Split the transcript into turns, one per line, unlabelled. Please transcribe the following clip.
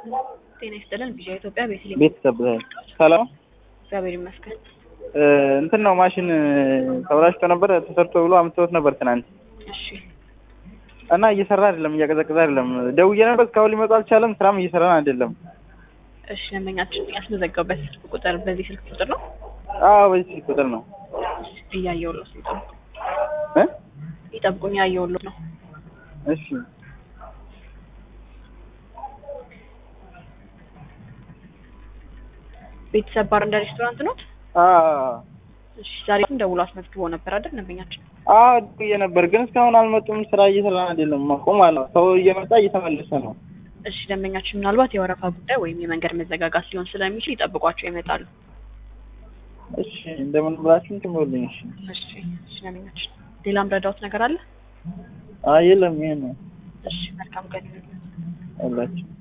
ጤና ይስጥልን። ቢዣ ኢትዮጵያ ቤተልሔም
ቤተሰብ ሰላም
እግዚአብሔር ይመስገን።
እንትን ነው ማሽን ተበላሽቶ ነበር ተሰርቶ ብሎ አምጥተውት ነበር ትናንት
እሺ
እና እየሰራ አይደለም፣ እያቀዘቀዘ አይደለም። ደውዬ ነበር እስካሁን ሊመጣ አልቻለም። ስራም እየሰራን አይደለም።
እሺ ደንበኛችን ያስመዘገቡበት ስልክ ቁጥር በዚህ ስልክ ቁጥር ነው
አዎ በዚህ ስልክ ቁጥር ነው
እያየሁልዎት ነው።
እ
ይጠብቁኝ፣ እያየሁልዎት ነው።
እሺ
ቤተሰብ ባር እንደ ሬስቶራንት ኖት?
አዎ
እሺ ዛሬ ደውሎ አስመዝግቦ ነበር አይደል ደንበኛችን?
አዎ ደውዬ ነበር ግን እስካሁን አልመጡም። ስራ እየሰራን አይደለም። ቆም አለ። ሰው እየመጣ እየተመለሰ ነው።
እሺ ደንበኛችን ምናልባት የወረፋ ጉዳይ ወይም የመንገድ መዘጋጋት ሊሆን ስለሚችል ይጠብቋቸው ይመጣሉ።
እሺ እንደምን ብላችሁ እንትን በሉኝ። እሺ
እሺ እሺ ደንበኛችን ሌላም ረዳውት ነገር አለ?
አይ የለም ይሄ ነው
እሺ መልካም ቀን ይሁንልዎት።
አላችሁ